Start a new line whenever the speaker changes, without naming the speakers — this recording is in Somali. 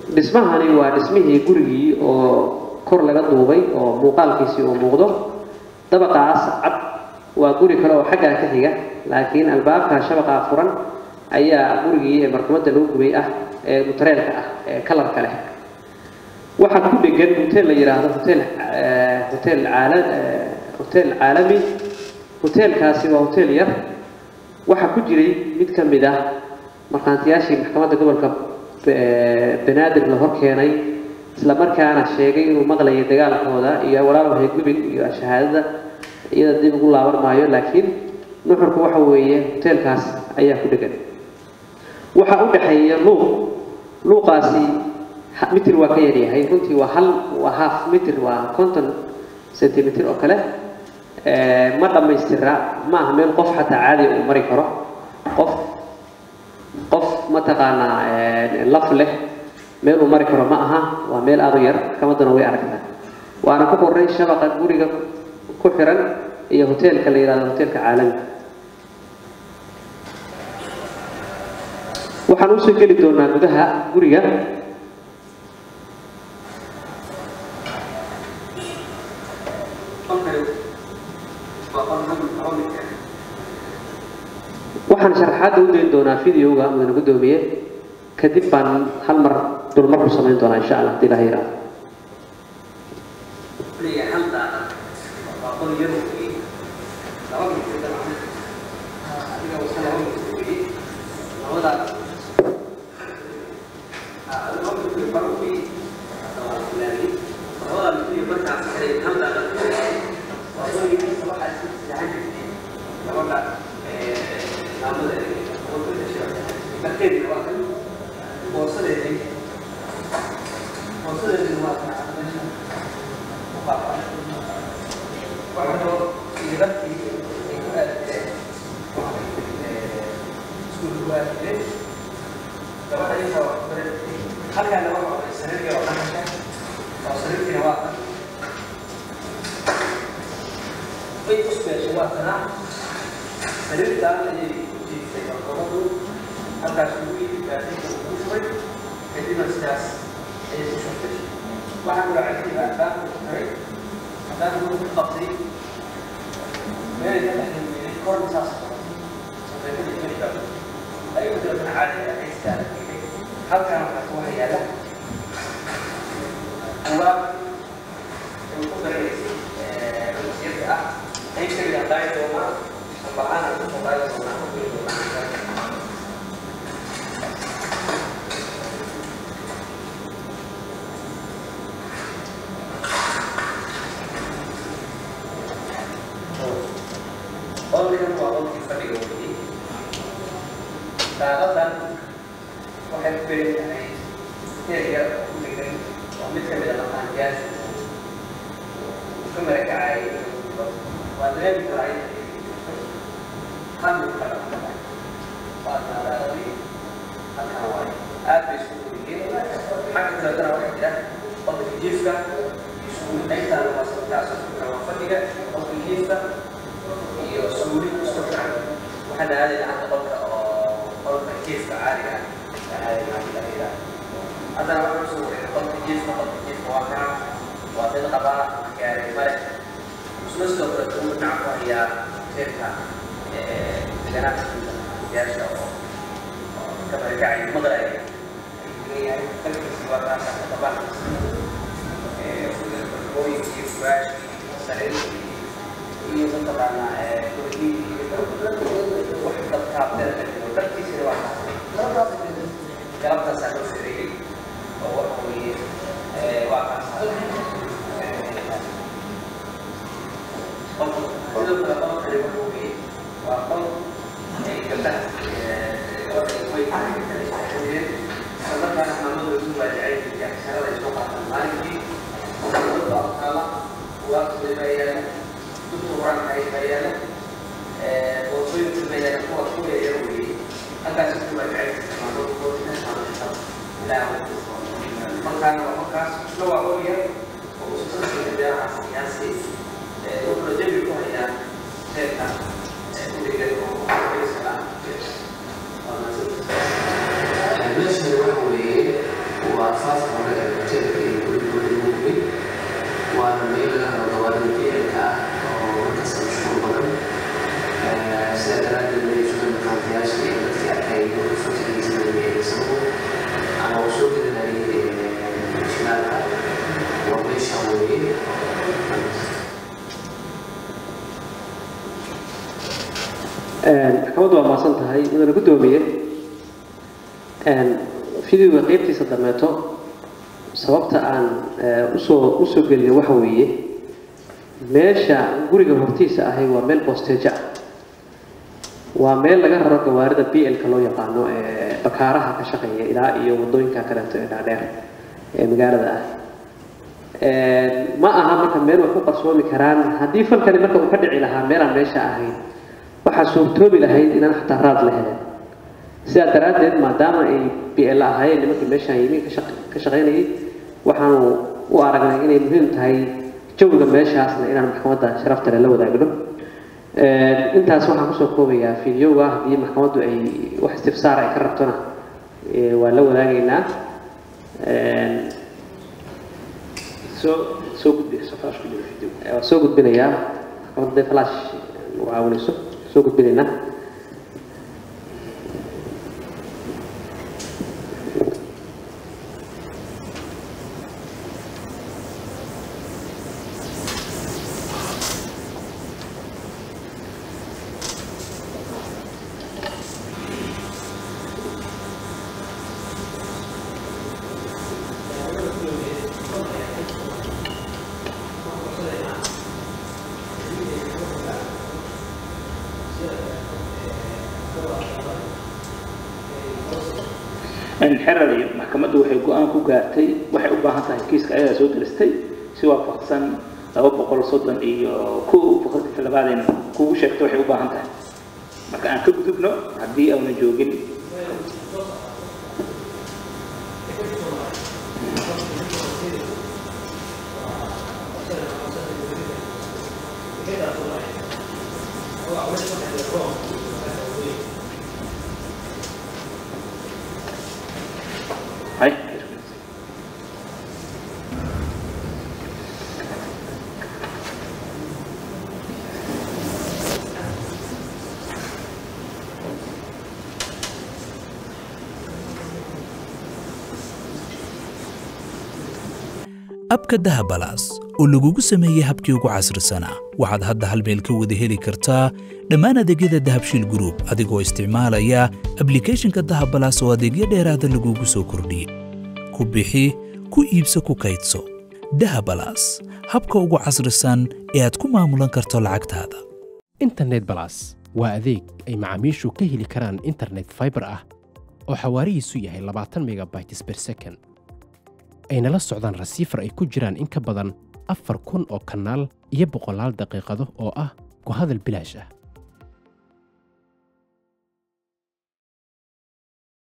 dhismahani waa dhismihii gurigii oo kor laga duubay oo muuqaalkiisii uu muuqdo dabaqaas cad waa guri kale oo xaggaa ka xiga laakiin albaabka shabaqaa furan ayaa gurigii ee marxumadda lagu gubay ah ee mutareelka ah ee kalarka leh waxaa ku dhegan hotel la yidhaahdo hotel hotel caala hotel caalami hoteelkaasi waa hotel yar waxaa ku jiray mid ka mid ah markhaantiyaashii maxkamadda gobolka banaadir la hor keenay isla markaana sheegay inuu maqlayay dagaalkooda iyo walaalwahay gubin iyo shahaadada iyada dib ugu laaban maayo laakiin nuxurku waxa weeye hoteelkaas ayaa ku dhegan waxaa u dhexeeya luuq luuqaasi mitir waa ka yaryahay runtii waa hal waa half mitir waa konton centimeter oo kale ma dhammaystira ma aha meel qof xataa caadiya uu mari karo qof qof mataqaanaa laf leh meel uu mari karo ma aha waa meel aada u yar maxkamadduna way aragtaa waana ku qorray shabaqa guriga ku xiran iyo hoteelka la yidhahdo hoteelka caalamiga waxaan usoo geli doonaa gudaha guriga waxaan sharaxaadda u dayn doonaa videoga mudane guddoomiye kadib baan hal mar dulmar ku samayn doonaa insha allah hadii ilaha yiraahdo
waa afaafka hore ee hoteelka iyo gurigooda lagu gubay waana meel laga helo gawaarida bielka ah oo markasta mashquul badan sidaa daraaddeed way sugan makaantayaasha iyo dadkii arkay furtageysanaya isagu ama uu soo gelinayay shilaalka waa meeshaan weeye
maxkamaddu waa maasan tahay mudana guddoomiye fideoga qeybtiisa dameeto sababta aan usoo usoo gelinay waxa weeye meesha guriga hortiisa ahay waa meel boosteejo ah waa meel laga raro gawaarida b l-ka loo yaqaano ee bakaaraha ka shaqeeya ilaa iyo wadooyinka kaleeto ee dhaadheer ee magaalada ah ma aha marka meel wax ku qarsoomi karaan haddii falkani marka uu ka dhici lahaa meelaan meesha ahayn waxaa suurtoobi lahayd inaan xataa raad la helin sidaa daraaddeed maadaama ay b l ahaayeen nimankii meeshaan yimi ka shaqaynayay waxaanu u aragnay inay muhiim tahay jawiga meeshaasna inaan maxkamadda sharafta leh la wadaagno intaas waxaan kusoo koobayaa fideoga haddii maxkamaddu ay wax istifsaar ay ka rabtona waa la wadaagaynaa soo soo gudbi waa soo gudbinayaa maxkamadda dee flash nagu caawinayso soo gudbinaynaa
xerar iyo maxkamaddu waxay go-aan ku gaartay waxay u baahan tahay kiiska ayadaa soo diristay si waafaqsan laba boqol soddon iyo kow boqolkiiba labaadayna kugu sheegto waxay u baahan tahay marka aan ka gudubno haddii auna joogin hay
abka dahabalaas oo lagugu sameeyey habkii ugu casrisanaa waxaad hadda hal meel ka wada heli kartaa dhammaan adeegyada dahabshiil group adigoo isticmaalaya ablicathonka dahabalaas oo adeegyo dheeraada lagugu soo kordhiyey ku bixi ku iibso ku kaydso dahabalaas habka ugu casrisan ee aad ku maamulan karto lacagtaada
internet balas waa adeeg ay macaamiishu ka heli karaan internet fiber ah oo xawaarihiisu yahay labaatan megabytes per second ayna la socdaan rasiifar ay ku jiraan in ka badan afar kun oo kanaal iyo boqolaal daqiiqado oo ah ku hadal bilaash ah